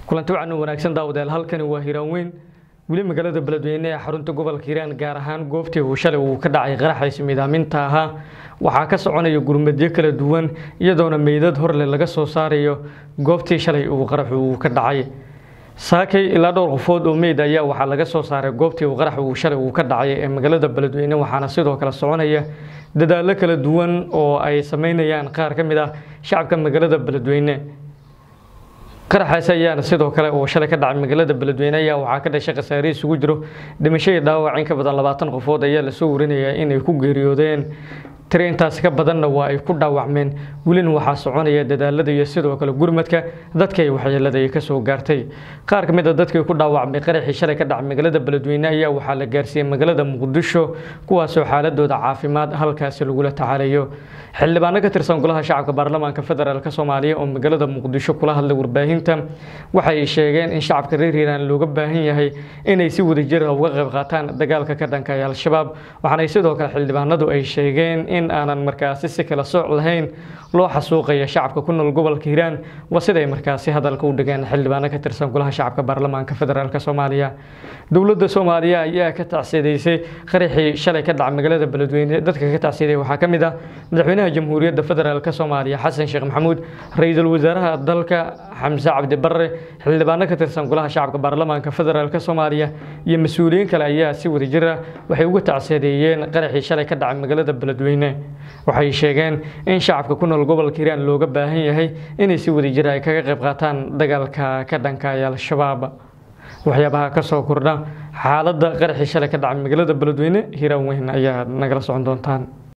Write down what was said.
kulanti wacan wanaagsan daawadayaal halkani waa hiiraan weyn weli magaalada beledweyne ee xarunta gobolka hiiraan gaar ahaan goobtii uu shalay uu ka dhacay qaraxaysa midaaminta ahaa waxaa ka soconaya gurmadyo kala duwan iyadoona meydad horle laga soo saarayo goobtii shalay uu qaraxu uu ka dhacay saakay ilaa dhowr qofood oo meyd ayaa waxaa laga soo saaray goobtii uu qarax uu shalay uu ka dhacay ee magaalada beledweyne waxaana sidoo kale soconaya dadaallo kala duwan oo ay sameynayaan qaar ka mid ah shacabka magaalada beledweyne qaraxaasi ayaana sidoo kale oo shalay ka dhacay magaalada beledweyne ayaa waxaa ka dhashay khasaare isugu jiro dhimasho iyo dhaawac in ka badan labaatan qofood ayaa lasoo warinayaa inay ku geeriyoodeen tiri intaasi ka badanna waa ay ku dhaawacmeen welina waxaa soconaya dadaalada iyo sidoo kale gurmadka dadka ay waxyeelada ay kasoo gaartay qaar ka mid a dadkii ku dhaawacmay qaraxii shalay ka dhacay magaalada beledweyne ayaa waxaa la gaarsiiyey magaalada muqdisho kuwaasoo xaaladooda caafimaad halkaasi lagula tacaalayo xildhibaano ka tirsan golaha shacabka baarlamaanka federaalk soomaaliya oo magaalada muqdisho kula hadlay warbaahinta waxay sheegeen in shacabka reer hiiraan looga baahan yahay inay si wadajir ah uga qayb qaataan dagaalka ka dhanka ee al-shabaab waxaana sidoo kale xildhibaanadu ay sheegeen in aanan markaasi si kala sooc lahayn loo xasuuqaya shacabka ku nool gobolka hiiraan waa siday markaasi hadalka u dhigeen xildhibaano ka tirsan golaha shacabka baarlamaanka federaalk soomaaliya dowladda soomaaliya ayaa ka tacsiidaysay qaraxii shalay ka dhaca magaalada beledweyne dadka ka tacsiiday waxaa ka mid ah madaxweynaha jamhuuriyadda federaalk soomaaliya xasan sheekh maxamuud ra-iisul wasaaraha dalka xamse cabdi barre xildhibaano ka tirsan golaha shacabka baarlamaanka federaalk soomaaliya iyo mas-uuliyiin kale ayaa si wadajir ah waxay uga tacsiideeyeen qaraxii shalay ka dhacay magaalada beledweyne waxay sheegeen in shacabka ku nool gobolka hiiraan looga baahan yahay inay si wadajir ay kaga qayb qaataan dagaalka ka dhanka ee al-shabaab waxyaabaha ka soo kordha xaaladda qaraxii shalay ka dhacay magaalada beledweyne hiiraan weyn ayaa nagala socon doontaan